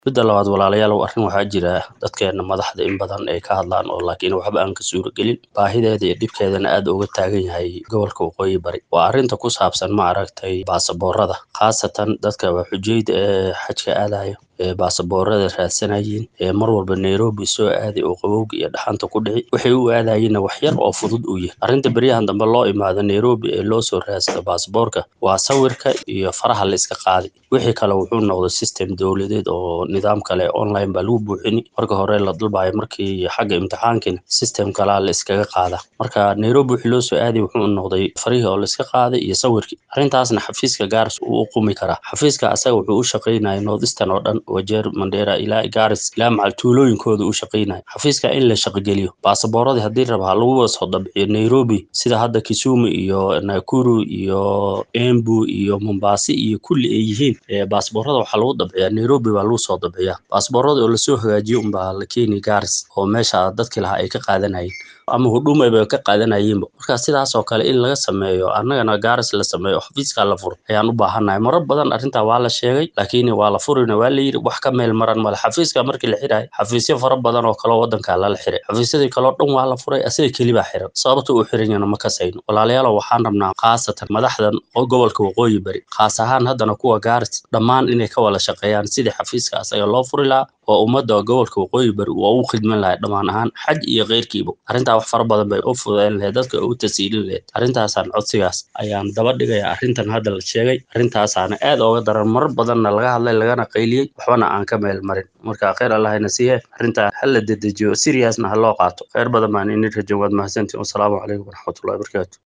midda labaad walaalayaal arrin waxaa jira dadkeena madaxda in badan ay ka hadlaan oo laakiin waxba aan ka suuragelin baahideeda iyo dhibkeedana aad uga taagan yahay gobolka waqooyi bari waa arrinta ku saabsan ma aragtay baasaboorada khaasatan dadka xujayda ee xajka aadayo ee baasaboorada raadsanayeen ee mar walba nairobi soo aaday oo qabowga iyo dhaxanta ku dhici waxay u aadayeenna wax yar oo fudud u yahay arrinta beryahan dambe loo imaado nairobi ee loo soo raadsado baasaboorka waa sawirka iyo faraha la iska qaaday wixii kale wuxuu noqday system dowladeed oo nidaam kale online baa lagu buuxini marka hore la dalbayo markii xagga imtixaankina system kalaa la iskaga qaada marka nairobi wixii loo soo aaday wuxuu noqday farihii oo la iska qaaday iyo sawirkii arrintaasna xafiiska gaaris uu u qumi karaa xafiiska asaga wuxuu u shaqaynaya north eastern oo dhan wajeer mandera ilaa gaaris ilaa macal tuulooyinkooda u shaqaynaya xafiiska in la shaqogeliyo baasaboorradii haddii rabaa lagu soo dabciyo nairobi sida hadda kisumu iyo nakuru iyo embu iyo mombasi iyo kulli ay yihiin baasaboorrada waxaa lagu dabciyaa nairobi baa lagu soo dabciyaa baasaboorrada oo lasoo hagaajiyo unbaa la keeni gaaris oo meesha dadkii lahaa ay ka qaadanayeen ama hudhuma bay ka qaadanayeenba marka sidaas oo kale in laga sameeyo annagana gaaris la sameeyo oo xafiiskaa la furo ayaan u baahannahay marar badan arrintaa waa la sheegay laakiin waa la furina waa la yidhi wax ka meel maran male xafiiska markii la xirayo xafiisyo fara badan oo kaleo waddankaa lala xiray xafiisyadii kaleo dhan waa la furay asaga kelibaa xiran sababta uu xiran yana ma kasayno walaalayaalow waxaan rabnaa khaasatan madaxdan gobolka waqooyi bari khaas ahaan haddana kuwa gaaris dhammaan inay ka wada shaqeeyaan sidii xafiiska asaga loo furi lahaa oo ummadda gobolka waqooyi bari waa u khidman lahay dhammaan ahaan xaj iyo keyrkiiba arrintaa wax fara badan bay u fudeyn lahayd dadka u tasiilin lahayd arrintaasaan codsigaas ayaan daba dhigaya arrintan hadda la sheegay arrintaasaana aad ooga daran marar badanna laga hadlay lagana qayliyey waxbana aan ka meel marin marka kheyr allahayna siiye arrintaa ha la dedejiyo siriyasna ha loo qaato kheyr badan baan ini rajo waad mahadsantiin wasalaamu calaykum waraxmatullahi wabarakaatu